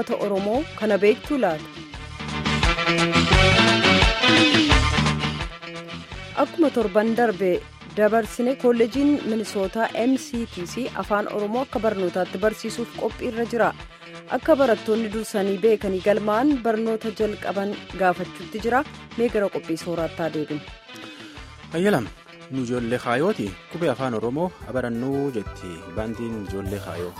uummata oromoo kana beektuu laata. akkuma torban darbe dabarsine kolleejiin minisootaa mctc afaan oromoo akka barnootaatti barsiisuuf qophiirra jira akka barattoonni dursanii beekanii galmaa'an barnoota jalqaban gaafachuutti jira mee gara qophii sooraattaa deebinu. ayyalam nu ijoollee kaayooti qubee afaan oromoo abarannuu jetti baandiin ijoollee kaayoo.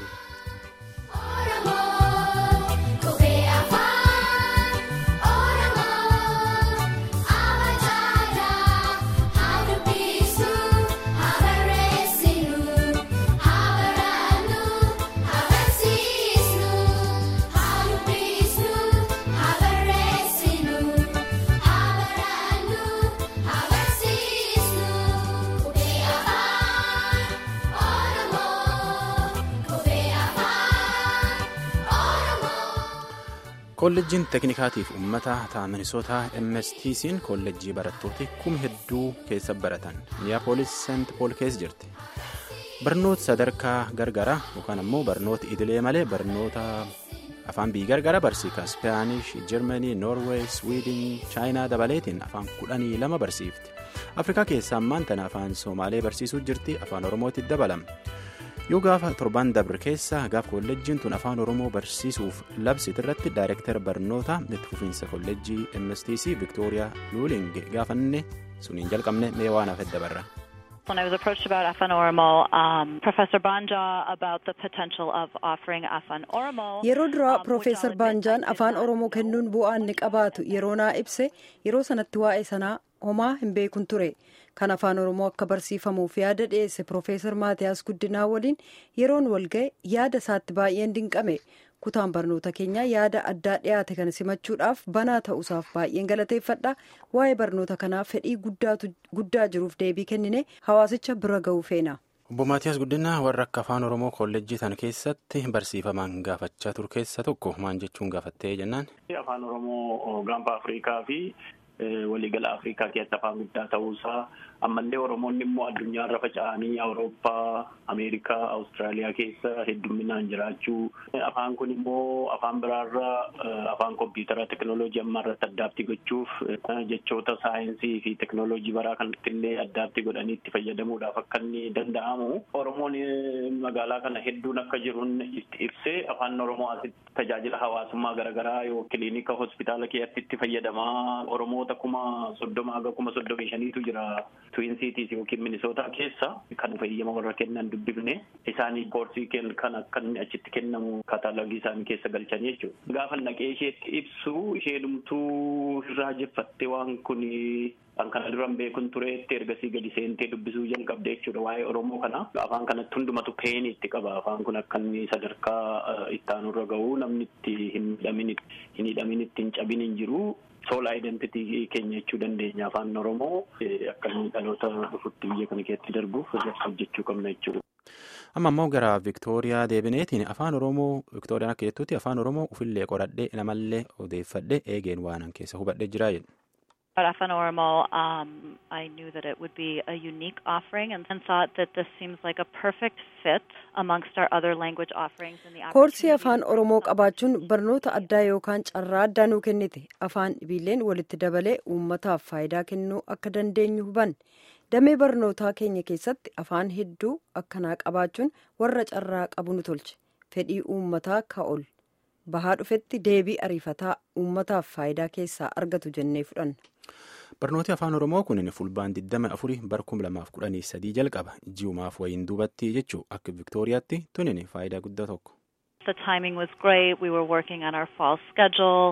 kolleejjiin teeknikaatiif uummata taaminisootaa mstc'n kolleejjii barattooti kuma hedduu keessa baratan miniyaapolis seent pool keessa jirti barnoota sadarkaa gargaraa yookaan ammoo barnoota idilee malee barnoota afaan biyyi gargaraa barsiisa ispaanish jarmanii noorweey swiidin chaayinaa dabaleetiin afaan kudhanii lama barsiifti afrikaa keessaa ammaan tana afaan soomaalee barsiisuu jirti afaan oromootti dabalama. yoo gaafa torban dabre keessa gaaf kolleejjiin tun afaan oromoo barsiisuuf labsit irratti daayireektar barnoota itti fufiinsa kolleejjii mstc viktooriyaa luuling gaafanne suniin jalqabne mee waan hafe dabarra. When I was approached about Afan Oromo, um, Professor Banja about the potential of offering Afan Oromo. Yeroo duraa Profeesar Baanjaan afaan Oromoo kennuun bu'aa inni qabaatu yeroo naa ibse yeroo sanatti waa'ee sanaa homaa hin beekun ture. Kan afaan Oromoo akka barsiifamuuf yaada dhiyeesse Profeesar Maatiyaas Guddinaa waliin yeroon walga'e yaada isaatti baay'een dinqame. kutaan barnoota keenyaa yaada addaa dhiyaate kana simachuudhaaf banaa ta'uusaaf baay'een galateeffadha waa'ee barnoota kanaa fedhii guddaa jiruuf deebii kennine hawaasicha bira ga'uu feena. obbo maatiyaas guddinaa warra akka afaan oromoo kolleejjii sana keessatti barsiifaman gaafachaa ture keessa tokko maan jechuun gaafattee jennaan. afaan oromoo gaanfa afrikaa fi waliigala afrikaa keessatti afaan guddaa ta'uusaa ammallee oromoonni immoo addunyaarra faca'anii awurooppaa ameerikaa awustiraaliyaa keessa heddumminaan jiraachuu afaan kun immoo afaan biraarra afaan kompiitara teknooloojii ammaarratti addaabtii gochuuf jechoota saayinsii fi teknooloojii baraa kanatti illee addaabtii godhanii itti fayyadamuudhaaf akka inni danda'amu oromoon magaalaa kana hedduun akka jiruun itti ibsee afaan oromoo asitti tajaajila hawaasummaa garaagaraa yoo kiliinika hospitaala keessatti itti fayyadamaa oromoota kuma soddoma haga kuma soddomii shaniitu jira. Twin Cities yookiin Minisootaa keessa kan fayyama warra kennan dubbifne isaanii koorsii kan akka inni achitti kennamu kaataalogii isaanii keessa galchanii jechuudha. Gaafa naqee isheetti ibsu isheenumtuu irraa jeffattee waan kun kan kana duran beekun tureetti ergasii gadi seentee dubbisuu jalqabde jechuudha waa'ee Oromoo kana. Afaan kanatti hundumatu peenii itti qaba. Afaan kun akka inni sadarkaa ittaanurra gahu namni itti hin hidhamin itti hin cabin hin jiru. Soolaa identitii keenya jechuu dandeenya afaan Oromoo akka inni dhaloota dhufutti biyya kana keessatti darbuuf hojjechuu qabna jechuudha. Amma immoo gara Viktooriyaa deebineetiin afaan Oromoo Viktooriyaan akka jettutti afaan Oromoo ofillee qoradhee namallee odeeffadhee eegeen waan keessa hubadhee jira jedhu. Afan Oromo, um, I knew that it would be a unique offering and, and thought that this seems like a perfect fit amongst our other language offerings in the Koorsii afaan Oromoo qabaachuun barnoota addaa yookaan carraa addaa nuu kennite afaan dhibiileen walitti dabalee uummataaf faayidaa kennuu akka dandeenyu hubanne damee barnootaa keenya keessatti afaan hedduu akkanaa qabaachuun warra carraa qabu nu tolche fedhii uummataa ka'ol bahaa dhufetti deebii ariifataa uummataaf faayidaa keessaa argatu jennee fudhanna. barnooti afaan oromoo kun fulbaan 24 bara 2013 jalqaba ji'umaaf wayiin duubatti jechuu akka viktooriyaatti tunin faayidaa guddaa tokko. The timing was great. We were working on our fall schedule.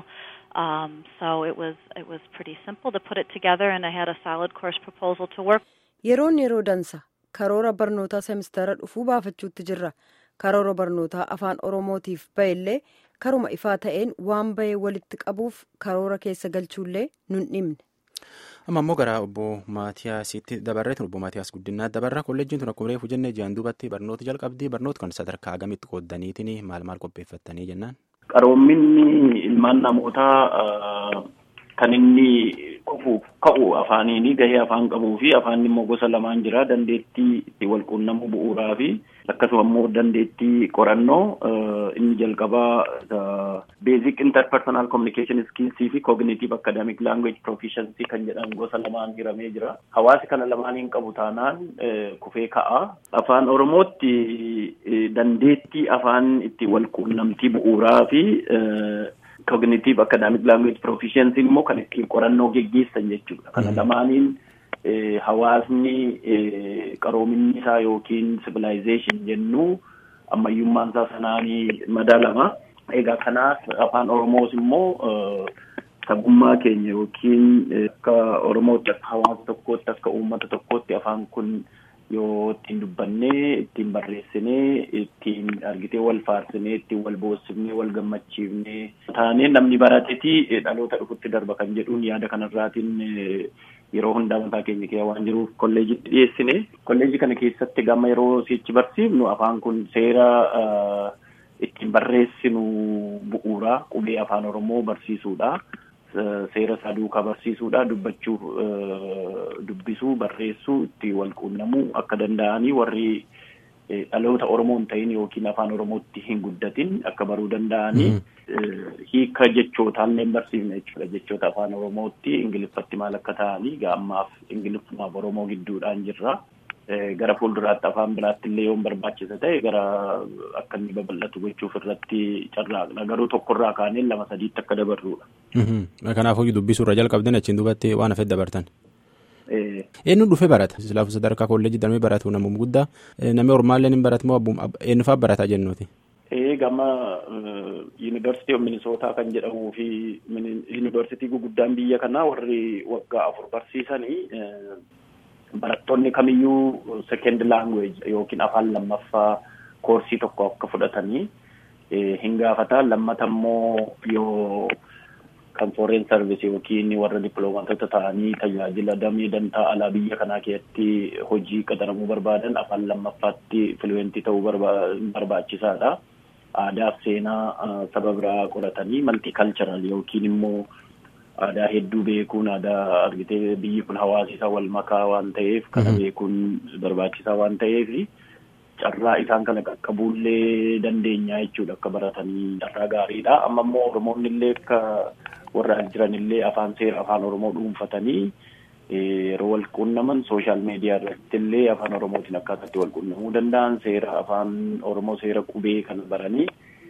Um, so it was it was pretty simple to put it together and I had a solid course proposal to work. Yeroon yeroo dansa karoora barnootaa semistara dhufuu baafachuutti jirra. Karoora barnootaa afaan oromootiif ba'ellee karuma ifaa ta'een waan ba'ee walitti qabuuf karoora keessa galchuullee nun dhimne. amma ammoo gara obbo maatiyaasitti dabarreetin obbo maatiyaas guddinaa dabarra kolleejjiin tun akkuma reefu jennee ji'an duubatti barnoota jalqabdii barnoota kan sadarkaa agamitti qooddaniitiin maal maal qopheeffattanii jennaan. Qaroominni ilmaan namootaa kan inni qofu ka'u afaaniini gahee afaan qabuu fi afaan immoo gosa lamaan jira dandeettii itti wal quunnamuu bu'uuraa fi akkasuma immoo dandeettii qorannoo inni jalqabaa basic interpersonal communication skills fi cognitive academic language proficiency kan jedhan gosa lamaan hiramee jira hawaasi kana lamaaniin qabu taanaan kufee ka'a afaan oromootti dandeettii afaan itti wal quunnamtii bu'uuraa fi cognitive academic language proficiency immoo kan ittiin qorannoo geggeessan jechuudha. Kana lamaaniin hawaasni qaroominni isaa yookiin civilization jennu ammayyummaan isaa sanaanii madaalama. Egaa kanaaf afaan Oromoos immoo sabummaa keenya yookiin akka Oromootti akka hawaasa tokkootti akka uummata tokkootti afaan kun yoo ittiin dubbannee ittiin barreessinee ittiin argitee wal faarsinee ittiin wal boossifnee wal gammachiifnee taanee namni barateeti dhaloota dhufutti darba kan jedhuun yaada kanarraatiin yeroo hundaa mataa keenya keessa waan jiruuf kolleejitti dhiyeessine kolleejii kana keessatti gama yeroo sichi barsiifnu afaan kun seera ittiin barreessinu bu'uuraa qubee afaan oromoo barsiisuudha. seera isaa duukaa barsiisuudha dubbachuu dubbisuu barreessuu itti wal quunnamuu akka danda'anii warri dhaloota oromoo hin ta'in yookiin afaan oromootti hin guddatin akka baruu danda'anii hiika jechootaan barsiifna jechuudha jechoota afaan oromootti ingiliffatti maal akka ta'anii ammaaf ingiliffumaaf oromoo gidduudhaan jirra. gara fuulduraatti afaan biraatti illee yoo barbaachisa ta'e gara akka inni babal'atu gochuuf irratti carraaqna garuu tokkorraa kaanee lama sadiitti akka dabarruudha. Kanaafuu dubbisuu irra jalqabdan achiin duubatti waan hafee dabartan. Eenyuun dhufee barata? Islaafu sadarkaa kolleejjii darbii baratu namuma guddaa namni ormaallee ni baratu moo eenyu fa'aa barataa jennuuti? Gama yuunivarsiitii Minisootaa kan jedhamuu fi yuunivarsiitii guguddaan biyya kanaa warri waggaa afur barsiisanii barattoonni kamiyyuu second language yookiin afaan lammaffaa koorsii tokko akka fudhatanii hin gaafata lammata immoo yoo kan foreign service yookiin warra dippiloomaatota ta'anii tajaajila damee dantaa alaa biyya kanaa keessatti hojii qaxaramuu barbaadan afaan lammaffaatti fluentii ta'uu barbaachisaadha. Aadaaf seenaa saba biraa qoratanii maltikalcharal yookiin immoo aadaa hedduu beekuun aadaa argitee biyyi kun hawaasi isaa wal makaa waan ta'eef kana beekuun barbaachisaa waan ta'eef carraa isaan kana qaqqabuullee dandeenya jechuudha akka baratanii carraa gaariidha amma immoo oromoonni illee akka warra jiran illee afaan seera afaan oromoo dhuunfatanii yeroo wal quunnaman sooshaal miidiyaa irratti illee afaan oromootiin akkaataatti wal quunnamuu danda'an seera afaan oromoo seera qubee kana baranii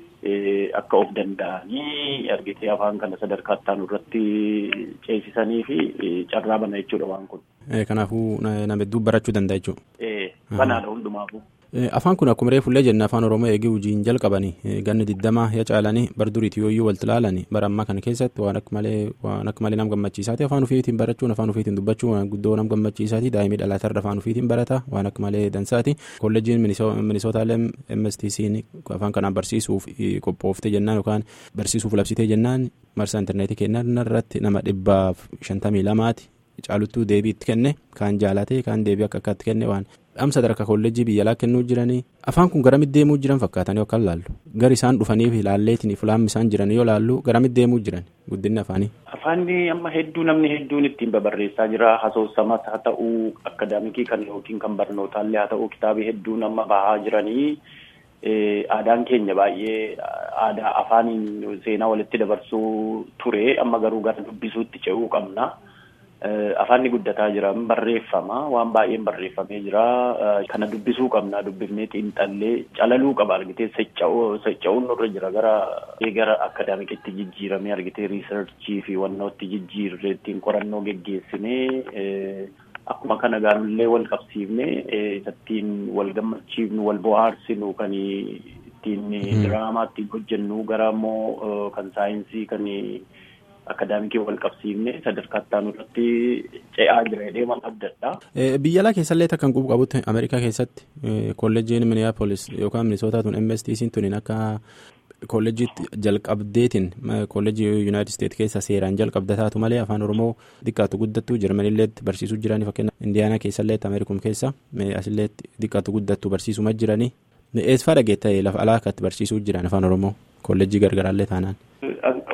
akka of danda'anii argitee afaan kana sadarkaa ittaanu irratti ceesisanii fi carraa bana jechuudha waan kun. Kanaafuu nama hedduu barachuu danda'a jechuudha. Banaadha hundumaafuu. Afaan kun akkuma reefullee jenna afaan oromoo eegee hojiin jalqabanii ganni digdamaa ya caalanii bar duriitii yooyyuu walitti ilaalanii bara ammaa kana keessatti waan akka malee waan akka malee nama gammachiisaati afaan ofiitiin barachuun afaan ofiitiin dubbachuun waan guddoo nama gammachiisaati daa'imii dhalaatarra afaan ofiitiin barata waan akka malee dansaati kolleejiin minisootaaleem MSTC'n afaan kanaan barsiisuuf qophoofte jennaan yookaan barsiisuuf labsitee jennaan marsaa intarneetii kennaan irratti nama dhibbaaf shantamii lamaati caaluttuu deebii itti kenne kaan jaalatee kaan deebii akka akkaatti kenne waan amsa sadarkaa kolleejjii biyya alaa kennuu jiranii afaan kun garamitti deemuu jiran fakkaatan yoo kan laallu gar isaan dhufaniif ilaalleetiin fulaammi isaan jiran yoo laallu garamitti deemuu jiran guddinni afaanii. Afaanni amma hedduu namni hedduun ittiin babarreessaa jira hasoosamas haa ta'uu akadaamikii kan yookiin kan barnootaallee haa ta'uu kitaabii hedduun amma bahaa jiranii aadaan keenya baay'ee aadaa afaaniin seenaa walitti dabarsuu ture amma garuu gara dubbisuutti ce'uu qabna. afaanni guddataa jira barreeffama waan baay'een barreeffamee jira kana dubbisuu qabna dubbifnee xiinxallee calaluu qaba argitee socho'uun nurra jira gara gara akadaamikitti jijjiiramee argitee riisarchii fi wannootti jijjiirree ittiin qorannoo geggeessinee akkuma kana gaanullee wal qabsiifne isattiin wal gammachiifnu wal bohaarsinu kan ittiin diraamaa ittiin hojjennu gara immoo kan saayinsii kan akadaamikii wal qabsiifne sadarkaa ittaanu irratti ce'aa jira jedhee man abdadha. Biyya alaa keessallee takkan qubu qabutti Ameerikaa keessatti kolleejiin Minneapolis yookaan Minisootaa tun MSTC'n tuniin akka kolleejiitti jalqabdeetiin kolleejii Yuunaayitid Isteet keessa seeraan jalqabda taatu malee afaan Oromoo xiqqaatu guddattu Jarmanillee barsiisuu jiranii fakkeenya Indiyaanaa keessallee Ameerikum keessa asillee xiqqaatu guddattu barsiisuma jiranii eessifaa dhageetta lafa alaa akkatti barsiisuu jiran afaan Oromoo kolleejii gargaraallee taanaan.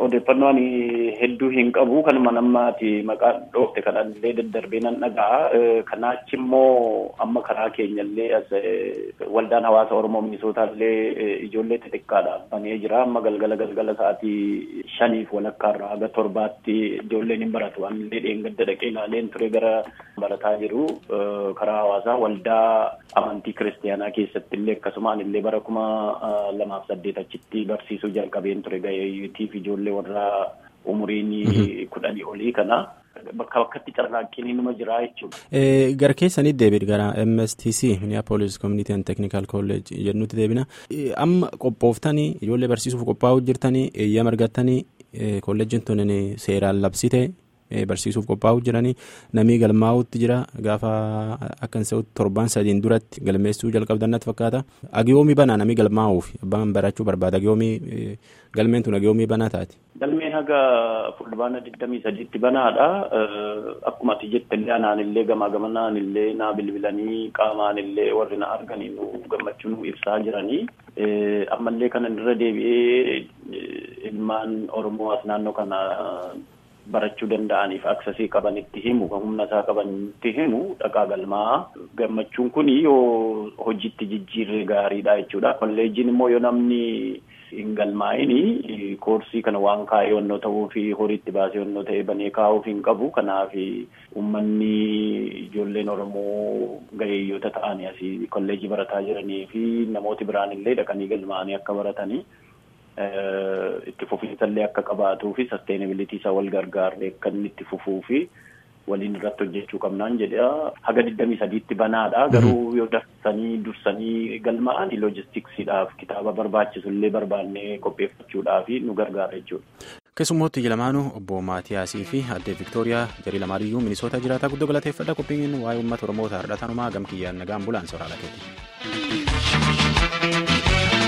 odeeffannoo ani hedduu hin qabu kanuma nammaati maqaa dhoofte kanan illee daddarbee nan dhaga'a kanaachi immoo amma karaa keenya illee as waldaan hawaasa oromoo minisootaa illee ijoollee xixiqqaadhaan banee jira amma galgala galgala sa'aatii shaniif walakkaarraa haga torbaatti ijoolleen hin baratu ani illee dheengadda dhaqee ilaaleen ture gara barataa jiru karaa hawaasaa waldaa amantii kiristaanaa keessatti illee akkasumaan illee bara kuma lamaaf saddeet achitti barsiisuu jalqabeen ture gaheeyyiitiif ijoollee warra umuriin kudhanii olii kana bakka bakkatti carraaqqiin inuma jira jechuudha. Gara keessanii deebiin gara MSTC Minneapolis Community and Technical College jennutti deebina. Amma qophooftanii ijoollee barsiisuuf qophaa'uu jirtanii eeyyama argattanii kolleejjiin tun seeraan labsite barsiisuuf qophaa'uu jiranii namni galmaa'uutti jira gaafa akka hin torban sadiin duratti galmeessuu jalqabdan natti fakkaata. Agiyoomii banaa namni galmaa'uuf abbaan barachuu barbaada agiyoomii galmeen tun agiyoomii banaa taati. Galmeen haga fulbaana digdamii sadiitti banaadha. Akkuma ati jette illee anaan illee gamaa gamanaan illee naa bilbilanii qaamaan illee warri na arganii nu gammachuu nu ibsaa jiranii. Ammallee kana irra deebi'ee ilmaan Oromoo as naannoo kana barachuu danda'aniif aksasii qabanitti himu kan humna isaa qabanitti himu dhaqaa galmaa gammachuun kun yoo hojiitti jijjiirree gaariidha jechuudha kolleejjiin immoo yoo namni hin galmaa'ini koorsii kana waan kaa'ee yonnoo ta'uu fi horiitti baasee yonnoo ta'e banee kaa'uuf hin qabu kanaaf uummanni ijoolleen oromoo gaheyyoota ta'anii asii kolleejjii barataa jiranii fi namooti biraan illee dhaqanii galmaa'anii akka baratanii. itti fufiinsa illee akka qabaatuu fi sasteenabilitii isaa wal gargaarre akka inni itti fufuu fi waliin irratti hojjechuu qabnaan jedha haga digdamii sadiitti banaadha garuu yoo darsanii dursanii galmaa'an loojistiksiidhaaf kitaaba barbaachisu illee barbaannee qopheeffachuudhaaf nu gargaara jechuudha. keessummooti lamaanuu obbo Maatiyaasii fi addee Viktooriyaa jarii lamaaniyyuu minisoota jiraataa guddoo galateeffadha qophiin waa'ee uummata Oromoo taa'aadha tanumaa gamkiyyaan nagaan bulaan sooraalaa keeti.